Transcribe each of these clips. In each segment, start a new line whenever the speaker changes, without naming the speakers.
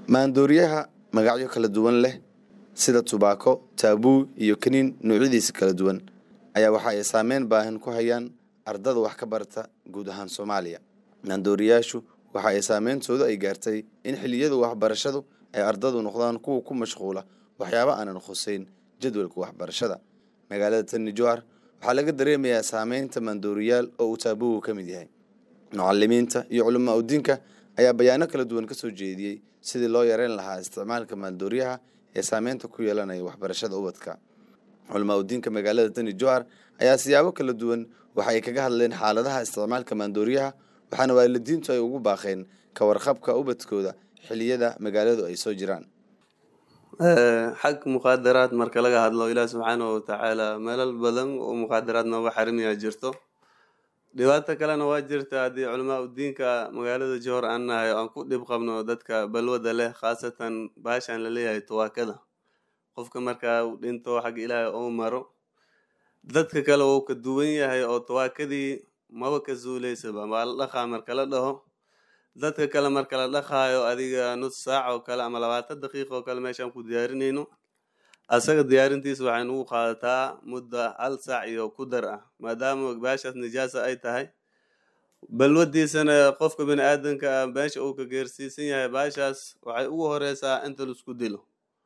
maandooriyaha magacyo kala duwan leh sida tubaako taabuu iyo kaniin noocyadiisa kala duwan ayaa waxa ay saameyn baahan ku hayaan ardada wax ka barata guud ahaan soomaaliya maandooriyaashu waxa ay saameyntoodu ay gaartay in xilliyada waxbarashadu ay ardadu noqdaan kuwa ku mashquula waxyaabo aanan khuseyn jadwalka waxbarashada magaalada tani jowhar waxaa laga dareemayaa saameynta maandooriyaal oo uu taabuugu ka mid yahay mucalimiinta iyo culamaa udiinka ayaa bayaano kala duwan ka soo jeediyey sidii loo yareyn lahaa isticmaalka maandooriyaha ee saameynta ku yeelanaya waxbarashada ubadka culamaa udiinka magaalada tani jowhar ayaa siyaabo kala duwan waxa ay kaga hadleen xaaladaha isticmaalka maandooriyaha waxaana waalidiintu ay ugu baaqeen ka warqabka ubadkooda xiliyada magaaladu ay soo jiraan
xag muqaadaraad marka laga hadlo ilaah subxaanahu watacaala meelal badan oo muqaadaraad nooga xarimiyaa jirto dhibaato kalena waa jirta haddii culamaa udiinka magaalada johor aan nahay aan ku dhib qabno dadka balwada leh khaasatan baashaan laleeyahay tawaakada qofka markaa uu dhinto xagga ilaahay ou maro dadka kale wuu ka duwan yahay oo tawaakadii maba ka zuuleysaba waa la dhaqaa marka la dhaho dadka kale marka la dhaqaayo adiga nus saac oo kale ama labaatan daqiiq oo kale meeshaan ku diyaarinayno asaga diyaarintiisa waxay nugu qaadataa mudda hal saac iyo ku dar ah maadaama baashaas nijaasa ay tahay balwadiisana qofka bini aadanka ah meesha uu ka geersiisan yahay baashaas waxay ugu horeysaa inta laisku dilo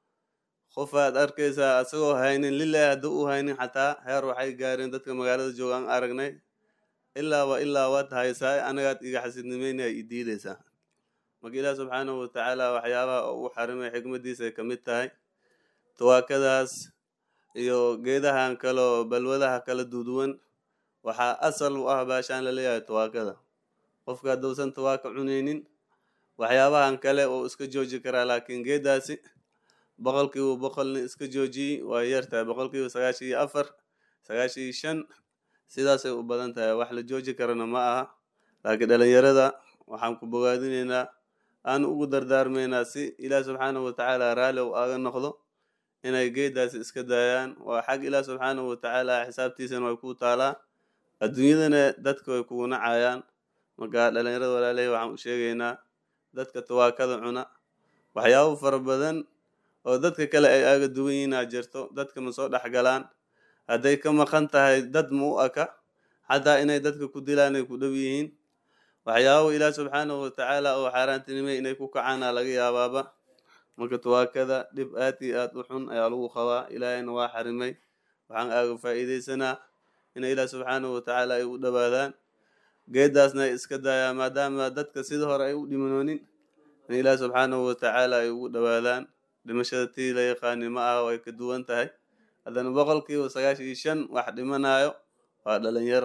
qof aad arkaysaa asagoo haynin lilahi haddii u haynin xataa heer waxay gaareen dadka magaalada jooga aan aragnay ilaa wa ilaa waad haysaa anagaad iga xasidnimeynaya i diideysaa marka ilaah subxaanahu watacaala waxyaabaha ugu xarimay xikmadiisa ay kamid tahay tawaakadaas iyo geedahan kaleo balwadaha kala duduwan waxaa asal u ah baashaan laleeyahay tawaakada qofka hadduusan tawaaka cuneynin waxyaabahan kale uu iska jooji karaa laakiin geedaasi boqolkiiba boqolni iska joojiyey waa yartahay boqolkiiba sagaashan iyo afar sagaashan iyo shan sidaasay u badan tahay wax la jooji karana ma aha laakiin dhalinyarada waxaan ku bogaadinaynaa aan ugu dardaarmaynaa si ilaah subxaanahu watacaala raalli u aga noqdo inay geedaasi iska daayaan waa xag ilaah subxaanahu watacaala xisaabtiisana way ku taalaa adduunyadana dadka way kugu nacayaan marka dhalinyarada walaalahi waxaan u sheegaynaa dadka tawaakada cuna waxyaabo fara badan oo dadka kale ay aaga duwan yihiinaa jirto dadka ma soo dhex galaan hadday ka maqan tahay dad ma u aka xataa inay dadka ku dilaan ay ku dhow yihiin waxyaabo ilaah subxaanahu watacaala oo xaaraantinimay inay ku kacaana laga yaabaaba marka tawaakada dhib aad iyo aad u xun ayaa lagu qabaa ilaahayna waa xarimay waxaan aaga faa'iideysanaa in ilaah subxaanahu watacaala ay u dhowaadaan geedaasna ay iska daayaan maadaama dadka sida hore ay u dhimanoonin in ilaah subxaanahu watacaala ay ugu dhowaadaan dhimashada tii la yaqaani ma aha way ka duwan tahay haddana boqolkiiba sagaashan iyo shan wax dhimanayo waa dhalinyaro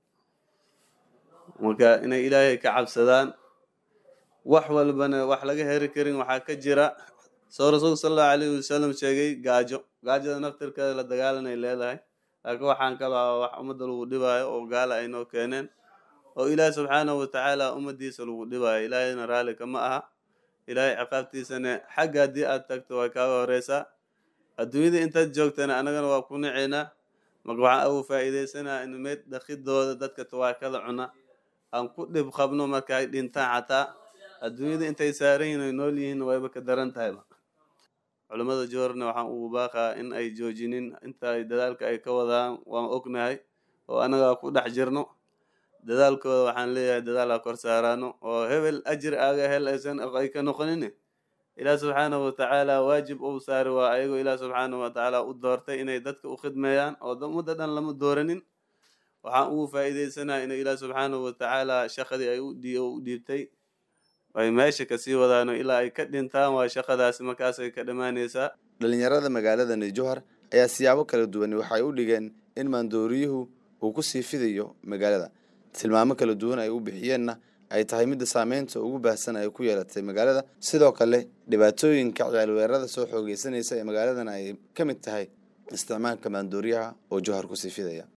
marka inay ilaahay ka cabsadaan wax walbana wax laga heri karin waxaa ka jira soo rasuulka sala allahu alayhi wasalam sheegay gaajo gaajada naftirkeeda la dagaalanay leedahay laakiin waxaan kaloo wax ummadda lagu dhibaayo oo gaala ay noo keeneen oo ilaahi subxaanahu watacaala ummadiisa lagu dhibaayo ilaahayna raalli kama aha ilaahay ciqaabtiisana xagga haddii aad tagto way kaaga horeysaa adduunyada intaad joogtana annagana waa ku niceynaa marka waxaan ugu faa'iideysanaa in meyd dhakidooda dadka tawaakada cuna aan ku dhib qabno marka ay dhintaan xataa adduunyada intay saaran yihin ay nool yihiin wayba ka daran tahayba culimmada joorna waxaan ugu baaqaa in ay joojinin inta ay dadaalka ay ka wadaan waan ognahay oo annagaa ku dhex jirno dadaalkooda waxaan leeyahay dadaal ha kor saaraano oo hebel ajir aaga hel aysan ay ka noqonin ilaah subxaanahu watacaala waajib uu saari waa ayagoo ilaah subxaanahu watacaala u doortay inay dadka u khidmeeyaan oo ummadda dhan lama dooranin waxaan ugu faa'iideysanaa inay ilaah subxaanahu watacaala shaqadii ay u dhiibtay ay meesha kasii wadaano ilaa ay ka dhintaan waa shaqadaasi markaasay ka dhammaanaysaa
dhalinyarada magaalada nijowhar ayaa siyaabo kala duwan waxay u dhigeen in maandooriyuhu uu ku sii fidayo magaalada tilmaamo kala duwan ay u bixiyeenna ay tahay midda saameynta ugu baahsan ay ku yeelatay magaalada sidoo kale dhibaatooyinka ciyaalweerada soo xoogeysanaysa ee magaaladana ay ka mid tahay isticmaalka maandooriyaha oo jowhar ku sii fidaya